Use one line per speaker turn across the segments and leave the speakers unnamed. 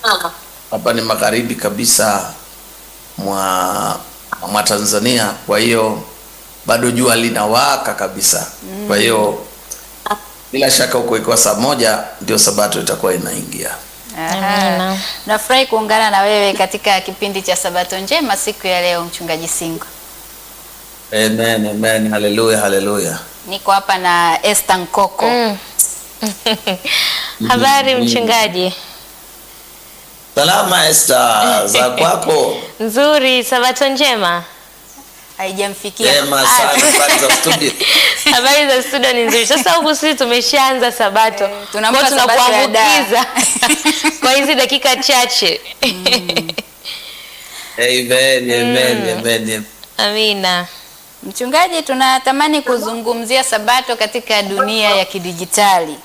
hapa ni magharibi kabisa mwa mwa Tanzania, kwa hiyo bado jua linawaka kabisa. Kwa hiyo bila shaka huko ikiwa saa moja ndio sabato itakuwa inaingia.
Aha.
Amina.
Nafurahi kuungana na wewe katika kipindi cha Sabato njema siku ya leo, mchungaji Singo.
Amen, amen, haleluya, haleluya.
Niko hapa na Esther Nkoko.
Mm. Habari mchungaji?
Salama Esther, za kwako?
Nzuri, sabato njema.
Haijamfikia.
Jema
Ah,
sana, habari za studio.
Habari za studio ni nzuri. Sasa huku sisi tumeshaanza sabato,
Eh, tunampa
Kwa hiyo
sabato ya
tunakuambukiza kwa hizi dakika chache.
Amen, amen, amen.
Amina.
Mchungaji, tunatamani kuzungumzia Sabato katika dunia ya kidijitali.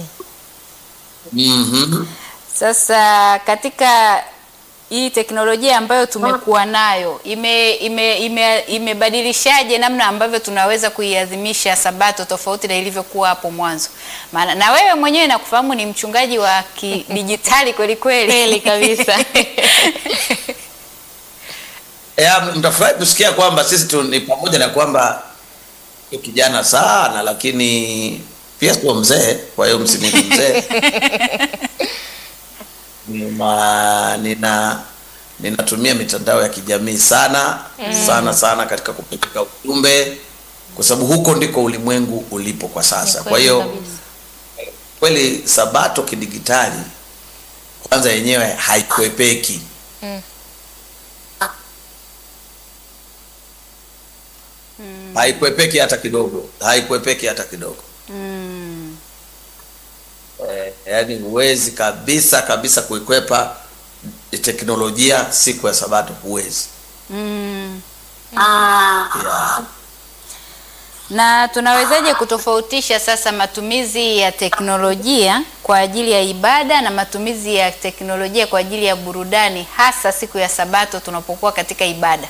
Mhm.
Sasa katika hii teknolojia ambayo tumekuwa nayo ime ime ime imebadilishaje namna ambavyo tunaweza kuiadhimisha Sabato tofauti na ilivyokuwa hapo mwanzo? Maana na wewe mwenyewe nakufahamu ni mchungaji wa kidijitali kweli kweli.
Kweli kabisa.
Ya, mtafurahi kusikia kwamba sisi tu ni pamoja na kwamba ni kijana sana, lakini pia sio mzee, kwa hiyo msiniite mzee. Nina, nina ninatumia mitandao ya kijamii sana sana sana katika kupeleka ujumbe, kwa sababu huko ndiko ulimwengu ulipo kwa sasa. Kwa hiyo kweli sabato kidigitali kwanza yenyewe haikwepeki haikwepeki hata kidogo, haikwepeki hata kidogo.
Mm.
Eh, yaani huwezi kabisa kabisa kuikwepa teknolojia siku ya sabato, huwezi
Mm.
yeah.
Na tunawezaje kutofautisha sasa matumizi ya teknolojia kwa ajili ya ibada na matumizi ya teknolojia kwa ajili ya burudani hasa siku ya Sabato tunapokuwa katika ibada?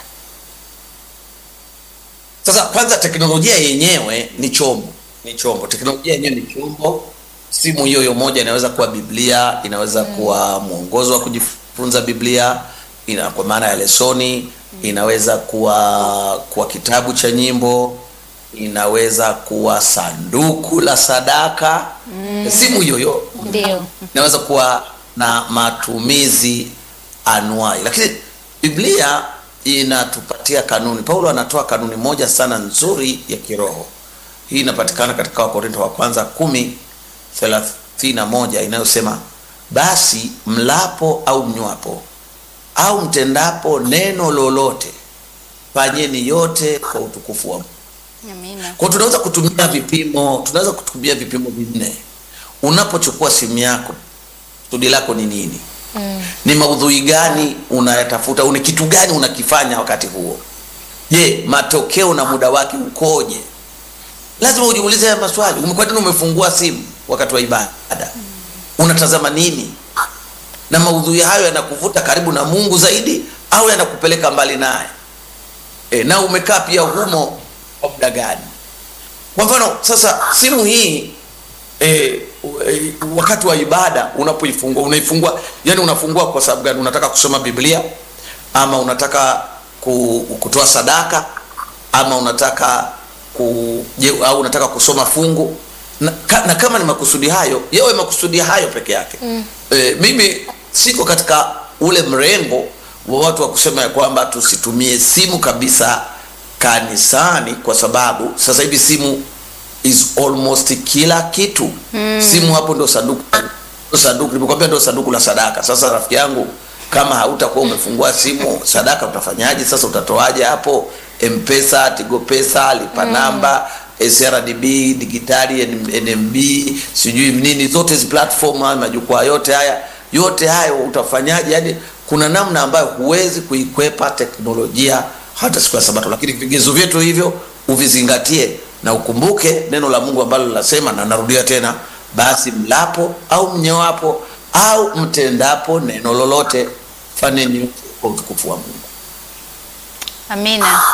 Sasa kwanza, teknolojia yenyewe ni chombo, ni chombo. Teknolojia yenyewe ni chombo. Simu hiyo hiyo moja inaweza kuwa Biblia, inaweza kuwa mwongozo wa kujifunza Biblia, ina kwa maana ya lesoni, inaweza kuwa kuwa kitabu cha nyimbo, inaweza kuwa sanduku la sadaka. Simu hiyo hiyo
Ndio.
inaweza kuwa na matumizi anuai, lakini Biblia inatupatia kanuni. Paulo anatoa kanuni moja sana nzuri ya kiroho. Hii inapatikana katika Wakorinto wa kwanza kumi thelathini na moja inayosema basi mlapo au mnywapo au mtendapo neno lolote, fanyeni yote kwa utukufu wa Mungu.
Amina.
Kwa hiyo tunaweza kutumia vipimo, tunaweza kutumia vipimo vinne. Unapochukua simu yako, kusudi lako ni nini?
Mm.
Ni maudhui gani unayatafuta? Ni kitu gani unakifanya wakati huo? Je, matokeo na muda wake ukoje? Lazima ujiulize haya maswali. Ume- Kwa nini umefungua simu wakati wa ibada? Unatazama nini? Na maudhui hayo yanakuvuta karibu na Mungu zaidi au yanakupeleka mbali naye? E, na umekaa pia humo kwa muda gani? Kwa mfano sasa, simu hii e, e, wakati wa ibada unapoifungua, unaifungua yani, unafungua kwa sababu gani? Unataka kusoma Biblia ama unataka ku, kutoa sadaka ama unataka ku, je, au unataka kusoma fungu na, ka, na kama ni makusudi hayo yawe makusudi hayo peke yake mm. E, mimi siko katika ule mrengo wa watu wa kusema ya kwamba tusitumie simu kabisa kanisani, kwa sababu sasa hivi simu is almost kila kitu mm. Simu hapo ndio sanduku, ndio sanduku nimekwambia, ndio sanduku la sadaka. Sasa rafiki yangu, kama hautakuwa umefungua simu, sadaka utafanyaje? Sasa utatoaje hapo? Mpesa, Tigo Pesa, lipa namba CRDB digitali, NMB, sijui nini, zote hizi platform, haya majukwaa yote haya yote hayo utafanyaje? Yani kuna namna ambayo huwezi kuikwepa teknolojia hata siku ya Sabato, lakini vigezo vyetu hivyo uvizingatie na ukumbuke neno la Mungu ambalo linasema, na narudia tena, basi mlapo au mnyoapo au mtendapo neno lolote, fanyeni yote kwa utukufu wa Mungu.
Amina.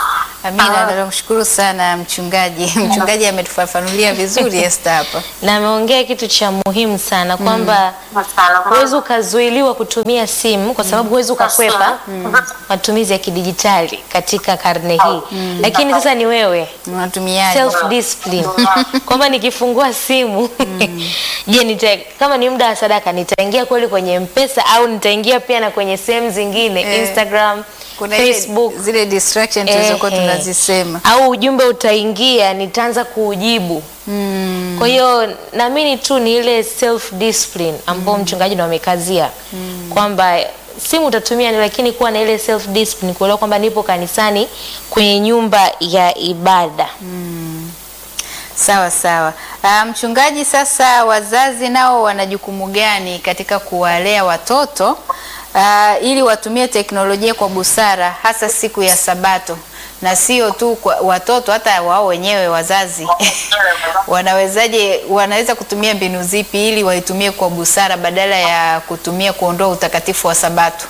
Amina, nakushukuru sana mchungaji. Mchungaji ametufafanulia vizuri Esther hapa.
na ameongea kitu cha muhimu sana kwamba huwezi ukazuiliwa kutumia simu kwa sababu huwezi ukakwepa matumizi ya kidijitali katika karne hii, lakini sasa ni wewe
Unatumiaje?
self discipline kwamba nikifungua simu je, nita kama ni muda wa sadaka nitaingia kweli kwenye mpesa au nitaingia pia na kwenye sehemu zingine
Eh,
Instagram,
Kuna ile-
Facebook
zile distraction tulizokuwa
Ehe.
tunazisema.
au ujumbe utaingia nitaanza kuujibu kwa hiyo naamini tu ni ile self discipline ambao mchungaji ndo amekazia kwamba simu utatumia ni lakini kuwa na ile self discipline kuelewa kwamba nipo kanisani kwenye nyumba ya ibada
Sawa sawa. Ah, mchungaji, sasa wazazi nao wana jukumu gani katika kuwalea watoto ah, ili watumie teknolojia kwa busara hasa siku ya Sabato na sio tu kwa watoto, hata wao wenyewe wazazi wanawezaje, wanaweza kutumia mbinu zipi ili waitumie kwa busara badala ya kutumia kuondoa utakatifu wa Sabato?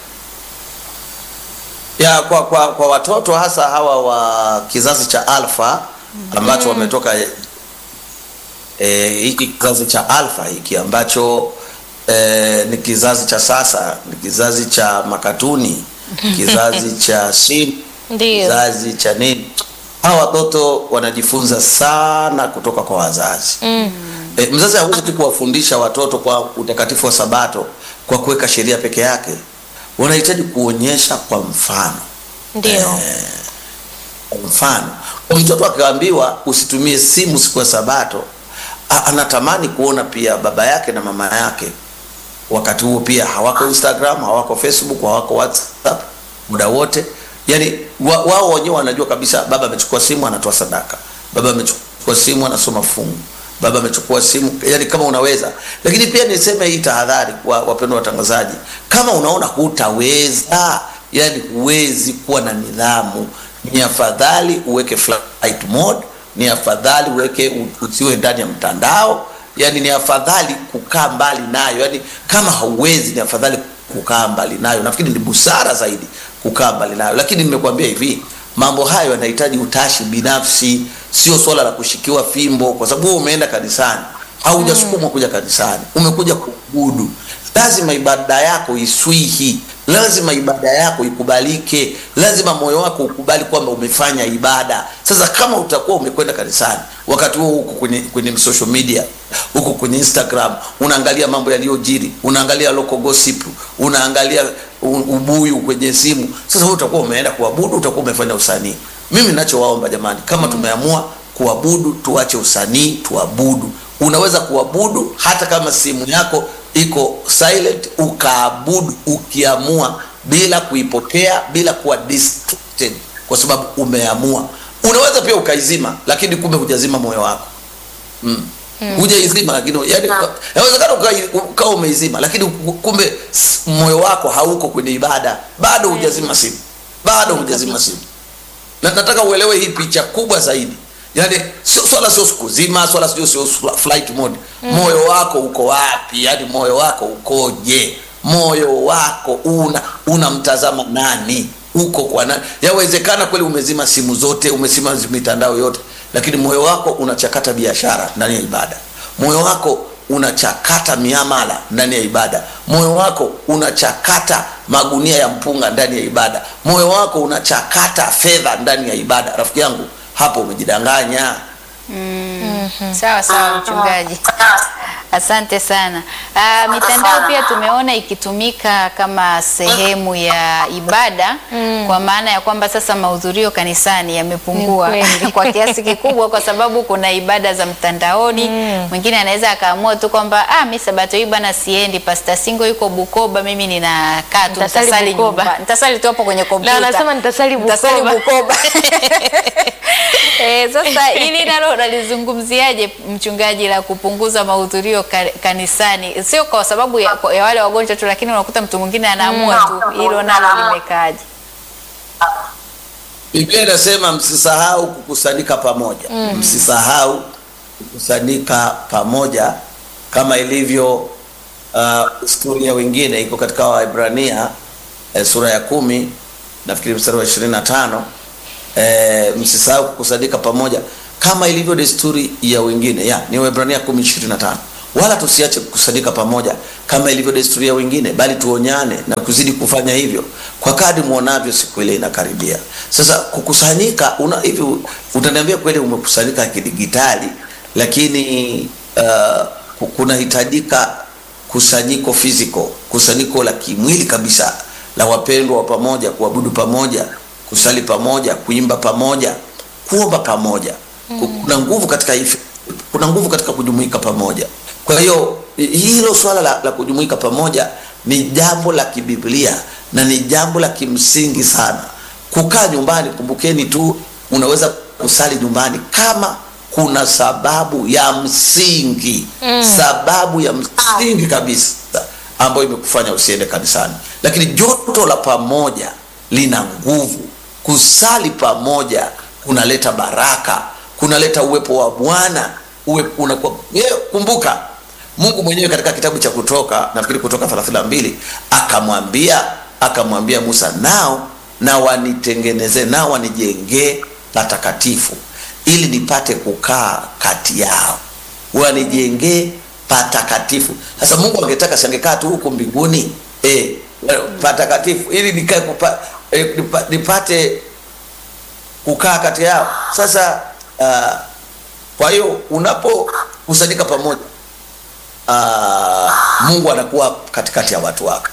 ya kwa, kwa, kwa watoto hasa hawa wa kizazi cha alfa ambacho wametoka eh, hiki kizazi cha alfa hiki ambacho eh, ni kizazi cha sasa ni kizazi cha makatuni kizazi cha simu
Ndio.
kizazi cha nini hawa watoto wanajifunza sana kutoka kwa wazazi mm. e, mzazi hawezi tu kuwafundisha watoto kwa utakatifu wa sabato kwa kuweka sheria peke yake wanahitaji kuonyesha kwa mfano
ndio
kwa mfano mtoto akaambiwa usitumie simu siku ya sabato a- anatamani kuona pia baba yake na mama yake wakati huo pia hawako instagram hawako facebook hawako whatsapp muda wote yani wa- wao wenyewe wanajua kabisa baba amechukua simu anatoa sadaka baba amechukua simu anasoma fungu baba amechukua simu yani kama unaweza lakini pia niseme hii tahadhari wa wapendwa watangazaji kama unaona hutaweza yani huwezi kuwa na nidhamu ni afadhali uweke flight mode ni afadhali uweke u- usiwe ndani ya mtandao yani ni afadhali kukaa mbali nayo yani kama hauwezi ni afadhali kukaa mbali nayo nafikiri ni busara zaidi kukaa mbali nayo lakini nimekuambia hivi mambo hayo yanahitaji utashi binafsi sio swala la kushikiwa fimbo kwa sababu wewe umeenda kanisani au hujasukumwa kuja kanisani umekuja kuabudu lazima ibada yako iswihi lazima ibada yako ikubalike lazima moyo wako ukubali kwamba umefanya ibada sasa kama utakuwa umekwenda kanisani wakati huo huko kwenye, kwenye social media huko kwenye instagram unaangalia mambo yaliyojiri unaangalia local gossip unaangalia u- ubuyu kwenye simu sasa wewe utakuwa umeenda kuabudu utakuwa umefanya usanii mimi nachowaomba jamani kama tumeamua kuabudu tuache usanii tuabudu unaweza kuabudu hata kama simu yako iko silent ukaabudu ukiamua bila kuipokea bila kuwa distracted kwa sababu umeamua unaweza pia ukaizima lakini kumbe hujazima moyo wako mm. hujaizima lakini yani inawezekana ukai- ukawa umeizima lakini kumbe s- moyo wako hauko kwenye ibada bado hujazima simu bado hujazima simu na nataka uelewe hii picha kubwa zaidi yaani sio swala sio siku zima swala sio sio fl- flight mode moyo wako uko wapi yaani moyo wako ukoje moyo wako una unamtazama nani uko kwa nani yawezekana kweli umezima simu zote umezima mitandao yote lakini moyo wako unachakata biashara ndani ya ibada moyo wako unachakata miamala ndani ya ibada moyo wako unachakata magunia ya mpunga ndani ya ibada moyo wako unachakata fedha ndani ya ibada rafiki yangu hapo umejidanganya
Sawa sawa mchungaji, asante sana. Ah, mitandao pia tumeona ikitumika kama sehemu ya ibada kwa maana ya kwamba sasa mahudhurio kanisani yamepungua
Ni kweli.
kwa kiasi kikubwa, kwa sababu kuna ibada za mtandaoni. Mwingine anaweza akaamua tu kwamba ah, mi sabato hii bana siendi, Pastor Singo yuko Bukoba, mimi ninakaa tu
Nitasali
nitasali
Bukoba.
nyumba, nitasali tu hapo kwenye kompyuta,
anasema nitasali
Nitasali
Bukoba.
Bukoba. Eh, sasa hili nalo unalizungumziaje mchungaji, la kupunguza mahudhurio ka, kanisani, sio kwa sababu ya, ya wale wagonjwa tu, lakini unakuta mtu mwingine anaamua tu, hilo nalo limekaaje?
biblia inasema msisahau kukusanyika pamoja mm. msisahau kukusanyika pamoja kama ilivyo uh, historia wengine iko katika waibrania eh, sura ya kumi nafikiri mstari wa ishirini na tano e, msisahau kukusanyika pamoja kama ilivyo desturi ya wengine ya ni Waebrania 10:25 wala tusiache kukusanyika pamoja kama ilivyo desturi ya wengine bali tuonyane na kuzidi kufanya hivyo kwa kadri muonavyo siku ile inakaribia sasa kukusanyika una hivi utaniambia kweli umekusanyika kidigitali lakini uh, kunahitajika kusanyiko physical kusanyiko la kimwili kabisa la wapendwa wa pamoja kuabudu pamoja kusali pamoja kuimba pamoja kuomba pamoja mm. kuna nguvu katika hivi kuna nguvu katika kujumuika pamoja kwa hiyo hilo swala la, la kujumuika pamoja ni jambo la kibiblia na ni jambo la kimsingi sana kukaa nyumbani kumbukeni tu unaweza kusali nyumbani kama kuna sababu ya msingi mm. sababu ya msingi kabisa ambayo imekufanya usiende kanisani lakini joto la pamoja lina nguvu kusali pamoja kunaleta baraka kunaleta uwepo wa bwana uwe, unakuwa, kumbuka mungu mwenyewe katika kitabu cha kutoka nafikiri kutoka 32 akamwambia akamwambia musa nao na wanitengenezee nao wanijengee patakatifu ili nipate kukaa kati yao wanijengee patakatifu sasa mungu angetaka siangekaa tu huku mbinguni e, patakatifu ili nikae kupa, e, nipa, nipate kukaa kati yao sasa uh, kwa hiyo unapokusanyika pamoja uh, mungu anakuwa katikati ya watu wake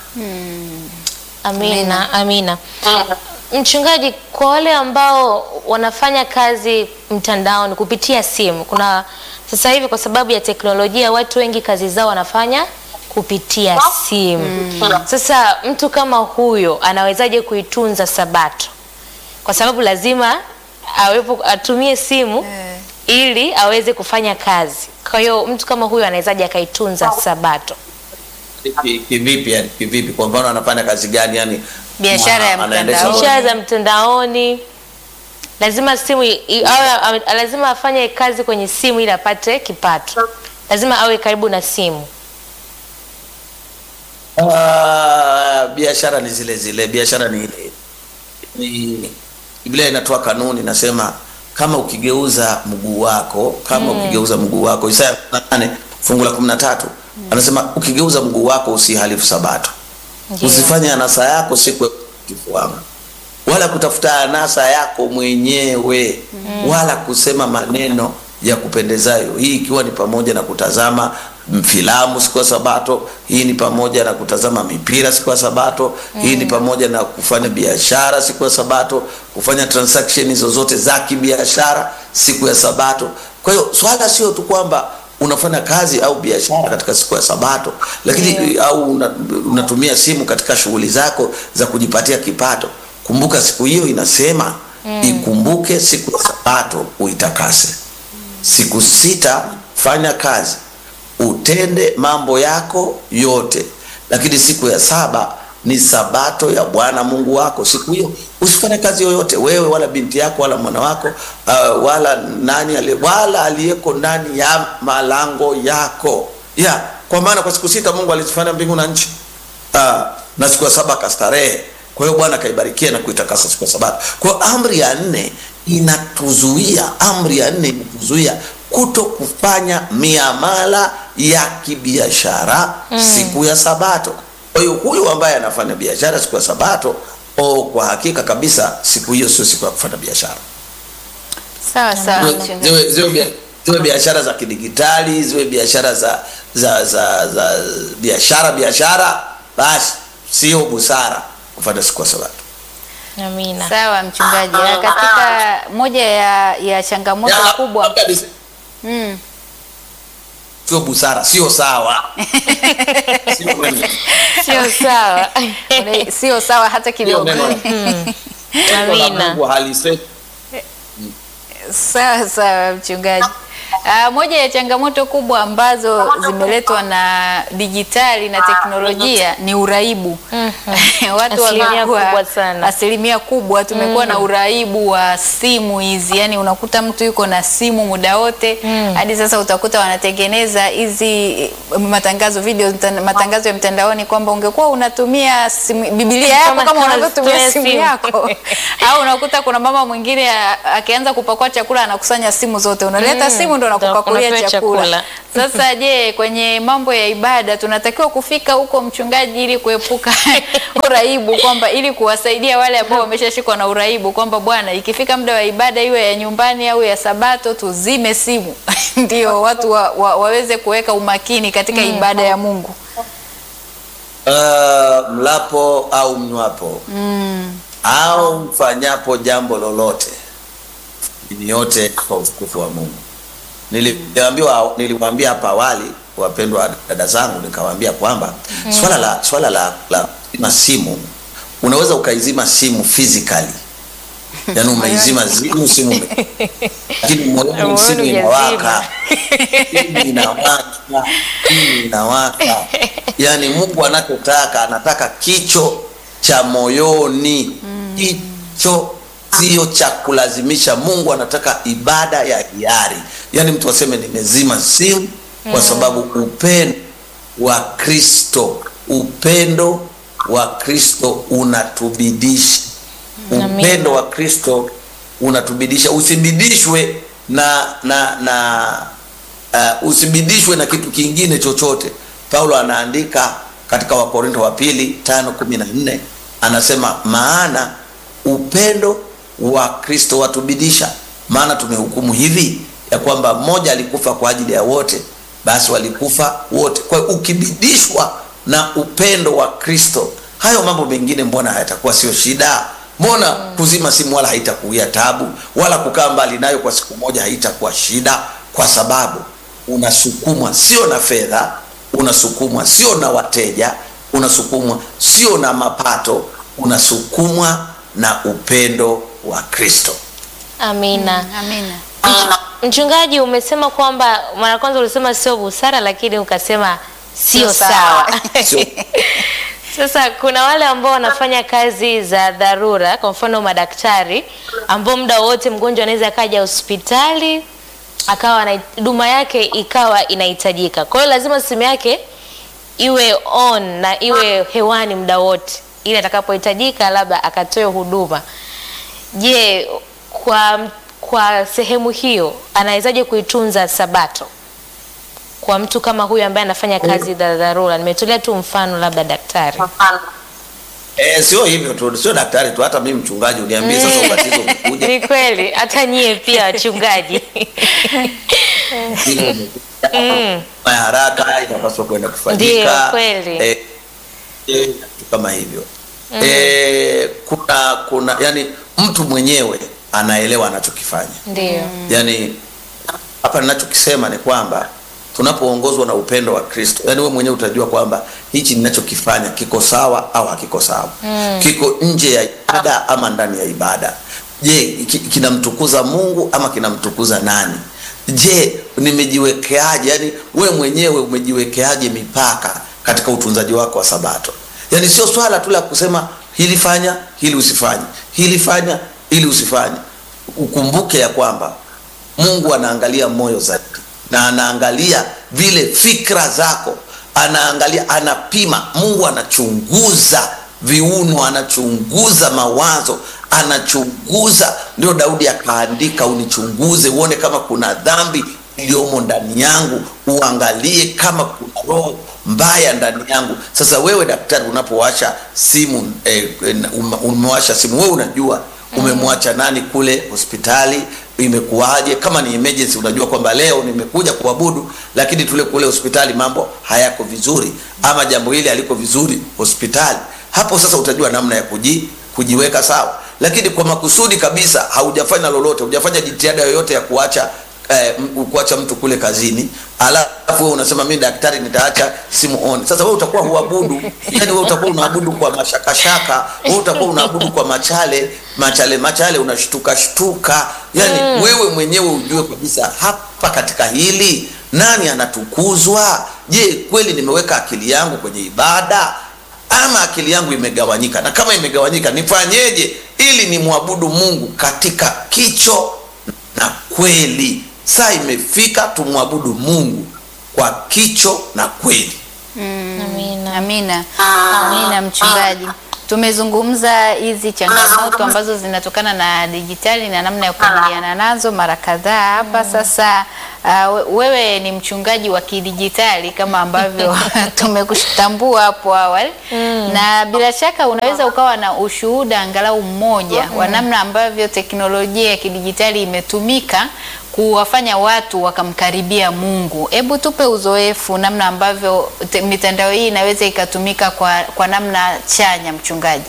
Amina, amina. Mchungaji, kwa wale ambao wanafanya kazi mtandaoni kupitia simu, kuna sasa hivi kwa sababu ya teknolojia watu wengi kazi zao wanafanya kupitia simu. Sasa mtu kama huyo anawezaje kuitunza Sabato? Kwa sababu lazima awepo atumie simu
Eh.
ili aweze kufanya kazi. Kwa hiyo mtu kama huyo anawezaje akaitunza Sabato?
Ki- kivipi yani kivipi kwa mfano anafanya kazi gani yani
Biashara ya
Mwa- anaendesha-
mtandaoni.
biashara za mtandaoni lazima simu i- i- awe, awe, lazima afanye kazi kwenye simu ili apate kipato lazima awe karibu na simu
Ah, biashara ni zile zile biashara ni ni biblia inatoa kanuni inasema kama ukigeuza mguu wako kama ukigeuza mguu wako isaya 8 fungu la 13 anasema ukigeuza mguu wako usihalifu sabato
Ndiyo.
usifanye anasa yako siku ya utakatifu wangu wala kutafuta anasa yako mwenyewe wala kusema maneno ya kupendezayo hii ikiwa ni pamoja na kutazama m- filamu siku ya sabato hii ni pamoja na kutazama mipira siku ya sabato hii ni pamoja na kufanya biashara siku ya sabato kufanya transaction zozote za kibiashara siku ya sabato kwa hiyo swala sio tu kwamba unafanya kazi au biashara katika siku ya sabato lakini au una, unatumia simu katika shughuli zako za kujipatia kipato kumbuka siku hiyo inasema ikumbuke siku ya sabato uitakase siku sita fanya kazi utende mambo yako yote lakini siku ya saba ni sabato ya bwana mungu wako siku hiyo usifanye kazi yoyote wewe wala binti yako wala mwana wako uh, wala nani ali, wala aliyeko ndani ya malango yako ya kwa maana kwa siku sita mungu alizifanya mbingu na nchi uh, na siku ya saba akastarehe kwa hiyo bwana akaibarikia na kuitakasa siku ya sabato kwa hiyo amri ya nne inatuzuia amri ya nne inatuzuia kuto kufanya miamala ya kibiashara mm. siku ya sabato kwa hiyo huyu ambaye anafanya biashara siku ya sabato o kwa hakika kabisa siku hiyo sio siku ya kufanya biashara
sawa sawa
Ziwe-
mchungaji.
ziwe, ziwe, bia- ziwe biashara za kidigitali ziwe biashara za za za, za biashara biashara basi sio busara kufanya siku ya sabato
amina
sawa mchungaji Na katika moja ya, ya changamoto
Ya,
kubwa
labda nise-
mm.
sio busara sio sawa sio kweli.
sio sawa
Una- sio sawa hata
Sio
kidogo
neno la- neno la
amina
Mungu halisemi
sawa sawa mchungaji Ah, moja ya changamoto kubwa ambazo zimeletwa na dijitali na teknolojia ni uraibu watu
Asilimia
wamekuwa
kubwa sana.
asilimia kubwa tumekuwa na uraibu wa simu hizi, yani unakuta mtu yuko na simu muda wote hadi sasa utakuta wanatengeneza hizi eh, matangazo video mtan- matangazo ya mtandaoni kwamba ungekuwa unatumia simu, Biblia yako
Kama
kama unavyotumia
unatumia
simu
simu.
yako au unakuta kuna mama mwingine a- akianza kupakua chakula anakusanya simu zote, unaleta simu ndo nakupakulia
unapewa
chakula.
chakula.
Sasa je, kwenye mambo ya ibada tunatakiwa kufika huko mchungaji, ili kuepuka uraibu, kwamba ili kuwasaidia wale ambao wameshashikwa na uraibu, kwamba bwana, ikifika muda wa ibada iwe ya nyumbani au ya Sabato, tuzime simu ndio watu wa, wa, waweze kuweka umakini katika ibada ya Mungu.
uh, mlapo au mnywapo au mfanyapo jambo lolote ni yote kwa utukufu wa Mungu. Niliambiwa niliwaambia hapa awali wapendwa dada zangu, nikawaambia kwamba swala la swala la, la kuzima simu unaweza ukaizima simu physically yaani umeizima simu simu ume- lakini moyoni
Moyoni
simu
hujazima.
inawaka simu inawaka simu inawaka yaani Mungu anachotaka anataka kicho cha moyoni kicho sio cha kulazimisha Mungu anataka ibada ya hiari yaani mtu aseme nimezima simu kwa sababu upendo wa Kristo upendo wa Kristo unatubidisha upendo wa Kristo unatubidisha usibidishwe na na na uh, usibidishwe na kitu kingine chochote Paulo anaandika katika Wakorinto wa pili tano kumi na nne anasema maana upendo wa Kristo watubidisha maana tumehukumu hivi ya kwamba mmoja alikufa kwa ajili ya wote basi walikufa wote kwa hiyo ukibidishwa na upendo wa Kristo hayo mambo mengine mbona hayatakuwa sio shida mbona kuzima simu wala haitakuia tabu wala kukaa mbali nayo kwa siku moja haitakuwa shida kwa sababu unasukumwa sio na fedha unasukumwa sio na wateja unasukumwa sio na mapato unasukumwa na upendo wa Kristo
Amina.
Amina.
Mchungaji, umesema kwamba mara kwanza ulisema sio busara, lakini ukasema sio
Sio
sawa.
sawa.
Sio-
Sasa kuna wale ambao wanafanya kazi za dharura, kwa mfano madaktari, ambao muda wote mgonjwa anaweza akaja hospitali akawa na huduma yake ikawa inahitajika. Kwa hiyo lazima simu yake iwe on na iwe hewani muda wote, ili atakapohitajika labda akatoe huduma. Je, kwa kwa sehemu hiyo anawezaje kuitunza Sabato kwa mtu kama huyu ambaye anafanya kazi za dharura? Nimetolea tu mfano, labda daktari.
Eh, sio hivyo tu, sio daktari tu, hata mimi mchungaji uniambie sasa ubatizo umekuja
Ni kweli, hata nyie pia wachungaji.
ubatizo umekuja, ya haraka inapaswa kwenda kufanyika.
Ndiyo, kweli.
Eh, eh, vitu kama hivyo eh, kuna kuna yani mtu mwenyewe anaelewa anachokifanya
Ndio.
yani hapa ninachokisema ni kwamba tunapoongozwa na upendo wa Kristo, yani wewe mwenyewe utajua kwamba hichi ninachokifanya kiko sawa au hakiko sawa, kiko nje ya ibada ama ndani ya ibada. Je, ki- kinamtukuza Mungu ama kinamtukuza nani? Je, nimejiwekeaje? Yani wewe mwenyewe umejiwekeaje mipaka katika utunzaji wako wa Sabato? Yani sio swala tu la kusema hili fanya, hili usifanye, hili fanya, hili usifanye. Ukumbuke ya kwamba Mungu anaangalia moyo zaidi na anaangalia vile fikra zako, anaangalia, anapima. Mungu anachunguza viuno, anachunguza mawazo, anachunguza. Ndio Daudi akaandika, unichunguze uone kama kuna dhambi iliyomo ndani yangu, uangalie kama kuna roho mbaya ndani yangu. Sasa wewe daktari, unapowasha simu eh, eh, ume- umewasha simu, wewe unajua umemwacha nani kule hospitali imekuwaje kama ni emergency unajua kwamba leo nimekuja kuabudu lakini tule kule hospitali mambo hayako vizuri ama jambo hili haliko vizuri hospitali hapo sasa utajua namna ya kuji, kujiweka sawa lakini kwa makusudi kabisa haujafanya lolote hujafanya jitihada yoyote ya kuacha eh, m- kuacha mtu kule kazini alafu wewe unasema mimi daktari nitaacha simu on sasa wewe utakuwa huabudu yani wewe utakuwa unaabudu kwa mashakashaka wewe utakuwa unaabudu kwa machale machale machale unashtuka shtuka yani wewe mwenyewe ujue kabisa hapa katika hili nani anatukuzwa je kweli nimeweka akili yangu kwenye ibada ama akili yangu imegawanyika na kama imegawanyika nifanyeje ili nimwabudu mungu katika kicho na kweli saa imefika tumwabudu mungu kwa kicho na kweli
Amina.
Amina, amina mchungaji. Tumezungumza hizi changamoto ambazo zinatokana na dijitali na namna ya kukabiliana nazo mara kadhaa hapa. Sasa uh, we- wewe ni mchungaji wa kidijitali kama ambavyo tumekutambua hapo awali, na bila shaka unaweza ukawa na ushuhuda angalau mmoja wa namna ambavyo teknolojia ya kidijitali imetumika kuwafanya watu wakamkaribia Mungu. Hebu tupe uzoefu namna ambavyo te- mitandao hii inaweza ikatumika kwa, kwa namna chanya mchungaji.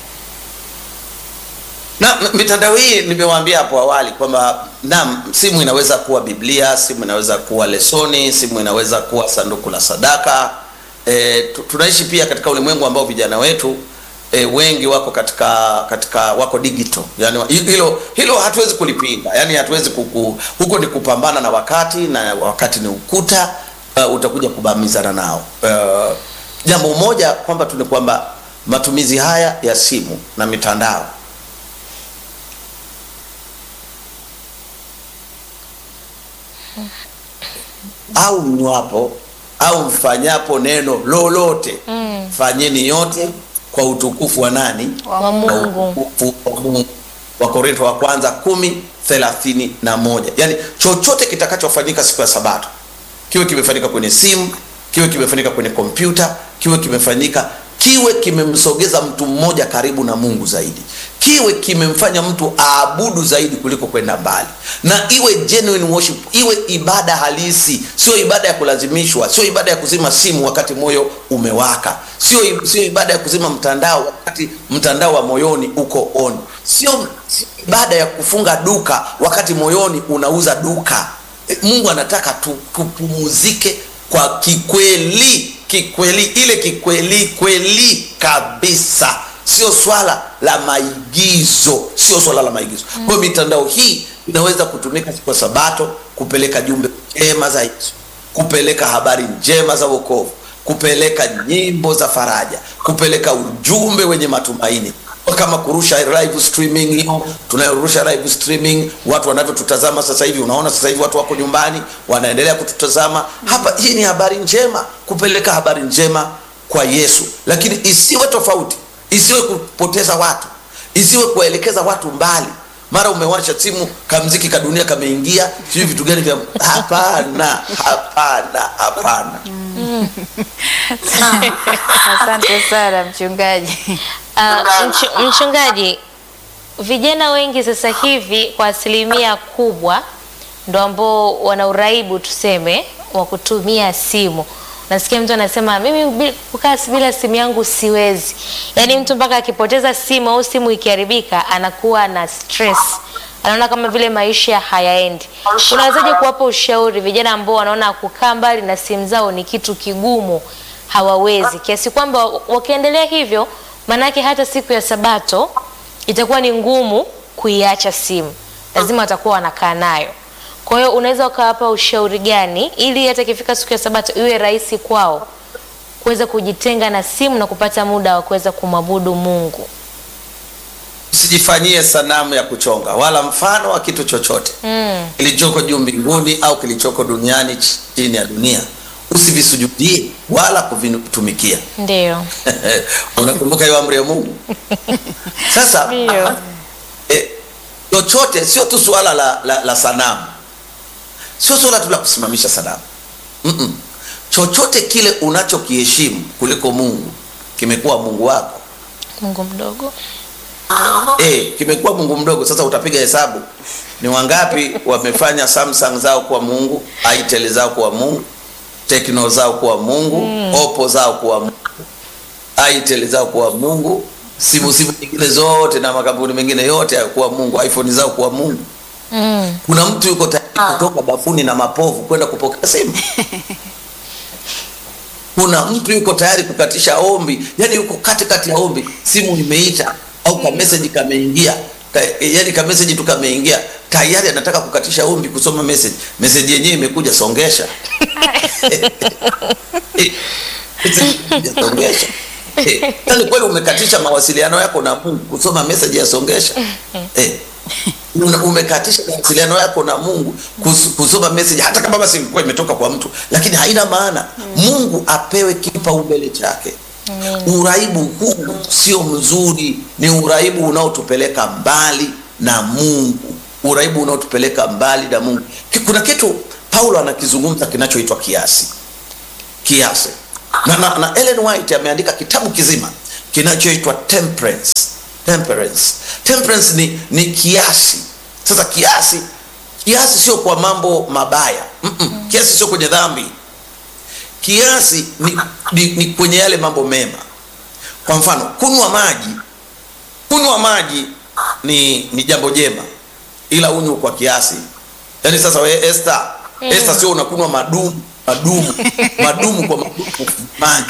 na m- mitandao hii nimewaambia hapo awali kwamba naam simu inaweza kuwa biblia simu inaweza kuwa lesoni simu inaweza kuwa sanduku la sadaka e, tu- tunaishi pia katika ulimwengu ambao vijana wetu e, wengi wako katika katika wako digital yani wa- hilo hilo hatuwezi kulipinga yani hatuwezi kuku, huko ni kupambana na wakati na wakati ni ukuta uh, utakuja kubamizana nao uh, jambo moja kwamba tu ni kwamba matumizi haya ya simu na mitandao au mnywapo au mfanyapo neno lolote mm. fanyeni yote kwa utukufu wa nani
Wa
Wa
Mungu.
Mungu.
utukufu wa Mungu. Wakorintho wa kwanza kumi thelathini na moja yaani chochote kitakachofanyika siku ya sabato kiwe kimefanyika kwenye simu kiwe kimefanyika kwenye kompyuta kiwe kimefanyika kiwe kimemsogeza mtu mmoja karibu na mungu zaidi kiwe kimemfanya mtu aabudu zaidi kuliko kwenda mbali na iwe genuine worship iwe ibada halisi sio ibada ya kulazimishwa sio ibada ya kuzima simu wakati moyo umewaka sio sio ibada ya kuzima mtandao wakati mtandao wa moyoni uko on sio sio ibada ya kufunga duka wakati moyoni unauza duka E, mungu anataka tu- tupumuzike kwa kikweli kikweli ile kikweli kweli kabisa sio swala la maigizo sio swala la maigizo mm. kwa hiyo mitandao hii inaweza kutumika siku ya sabato kupeleka jumbe njema za yesu kupeleka habari njema za wokovu kupeleka nyimbo za faraja kupeleka ujumbe wenye matumaini kama kurusha live streaming hiyo tunayorusha live streaming watu wanavyotutazama sasa hivi unaona sasa hivi watu wako nyumbani wanaendelea kututazama hapa hii ni habari njema kupeleka habari njema kwa yesu lakini isiwe tofauti isiwe kupoteza watu isiwe kuwaelekeza watu mbali mara umewasha simu kamziki ka dunia kameingia sijui vitu gani vya hapana hapana hapana
Asante sana mchungaji.
Uh, mch mchungaji, vijana wengi sasa hivi kwa asilimia kubwa ndo ambao wana uraibu tuseme wa kutumia simu. Nasikia mtu anasema mimi bi- kukaa bila simu yangu siwezi. Yaani mtu mpaka akipoteza simu au simu ikiharibika anakuwa na stress. Anaona kama vile maisha hayaendi. Unawezaje kuwapa ushauri vijana ambao wanaona kukaa mbali na simu zao ni kitu kigumu, hawawezi kiasi kwamba wakiendelea hivyo, maanake hata siku ya Sabato itakuwa ni ngumu kuiacha simu, lazima watakuwa wanakaa nayo. Kwa hiyo unaweza ukawapa ushauri gani ili hata ikifika siku ya Sabato iwe rahisi kwao kuweza kujitenga na simu na kupata muda wa kuweza kumwabudu Mungu?
usijifanyie sanamu ya kuchonga wala mfano wa kitu chochote
Mm.
kilichoko juu mbinguni au kilichoko duniani ch- chini ya dunia usivisujudie wala kuvitumikia
Ndio.
unakumbuka hiyo amri ya mungu sasa
Ndio.
eh, chochote sio tu suala la, la, la sanamu sio suala tu la kusimamisha sanamu Mm-mm. chochote kile unachokiheshimu kuliko mungu kimekuwa mungu wako
Mungu mdogo.
eh, kimekuwa mungu mdogo sasa utapiga hesabu ni wangapi wamefanya samsung zao kuwa mungu itel zao kuwa mungu tekno zao kuwa mungu mm. opo zao kuwa mungu itel zao kuwa mungu simu simu nyingine zote na makampuni mengine yote yakuwa mungu iphone zao kuwa mungu
Mm.
kuna mtu yuko tayari kutoka bafuni na mapovu kwenda kupokea simu kuna mtu yuko tayari kukatisha ombi yani yuko katikati ya ombi simu imeita au kameseji kameingia ka, yani kameseji tu kameingia tayari anataka kukatisha ombi kusoma message message yenyewe imekuja songesha Message imekuja, songesha eh, yani kweli umekatisha mawasiliano yako na Mungu kusoma message ya songesha eh, una- umekatisha mawasiliano yako na Mungu kus, kusoma message hata kama basi ilikuwa imetoka kwa mtu lakini haina maana Mungu apewe kipaumbele chake uraibu huu sio mzuri ni uraibu unaotupeleka mbali na Mungu uraibu unaotupeleka mbali na Mungu Ki- kuna kitu Paulo anakizungumza kinachoitwa kiasi kiasi na, na, na Ellen White ameandika kitabu kizima kinachoitwa temperance temperance temperance ni, ni kiasi sasa kiasi kiasi sio kwa mambo mabaya Mm-mm. kiasi sio kwenye dhambi kiasi ni, ni, ni kwenye yale mambo mema kwa mfano kunywa maji kunywa maji ni, ni jambo jema ila unywe kwa kiasi yaani sasa we Esther Esther sio unakunywa madumu madumu madumu kwa madumu maji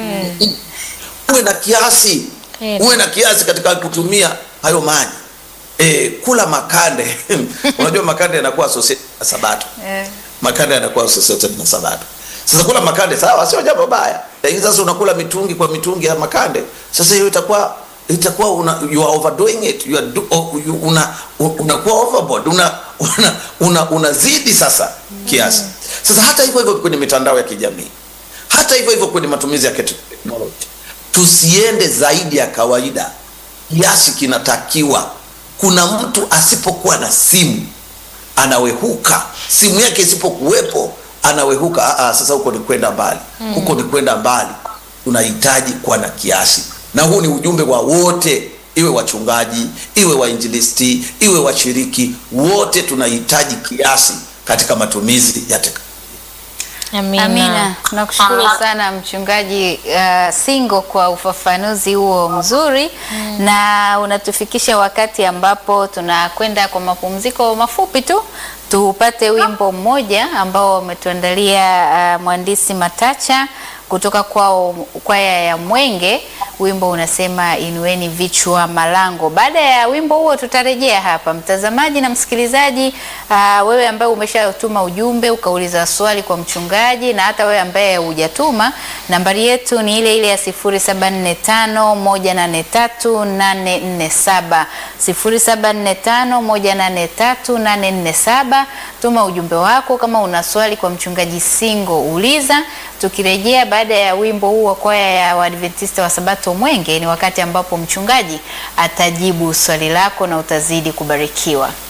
uwe na kiasi
Eh.
uwe na kiasi katika kutumia hayo maji e, kula makande unajua makande yanakuwa associated na sabato
Eh.
makande yanakuwa associated na sabato sasa kula makande sawa sio jambo baya lakini sasa unakula mitungi kwa mitungi ya makande sasa hiyo itakuwa itakuwa una, you are overdoing it you are do, oh, you, una unakuwa overboard una una, una unazidi sasa kiasi sasa hata hivyo hivyo kwenye mitandao ya kijamii hata hivyo hivyo kwenye matumizi ya teknoloji tusiende zaidi ya kawaida kiasi kinatakiwa kuna mtu asipokuwa na simu anawehuka simu yake isipokuwepo anawehuka Aa, sasa huko ni kwenda mbali huko ni kwenda mbali tunahitaji kuwa na kiasi na huu ni ujumbe wa wote iwe wachungaji iwe wainjilisti iwe washiriki wote tunahitaji kiasi katika matumizi ya teknolojia
Amina.
Amina, tunakushukuru sana mchungaji uh, Singo kwa ufafanuzi huo mzuri na unatufikisha wakati ambapo tunakwenda kwa mapumziko mafupi tu, tupate wimbo mmoja ambao wametuandalia uh, mhandisi Matacha kutoka kwao kwaya ya Mwenge. Wimbo unasema inueni vichwa malango. Baada ya wimbo huo tutarejea hapa, mtazamaji na msikilizaji. Uh, wewe ambaye umeshatuma ujumbe ukauliza swali kwa mchungaji, na hata wewe ambaye hujatuma, nambari yetu ni ile ile ya 0745183847 0745183847. Tuma ujumbe wako kama una swali kwa mchungaji Singo, uliza. Tukirejea baada ya wimbo huu wa kwaya ya Waadventista wa Sabato Mwenge, ni wakati ambapo mchungaji atajibu swali lako na utazidi kubarikiwa.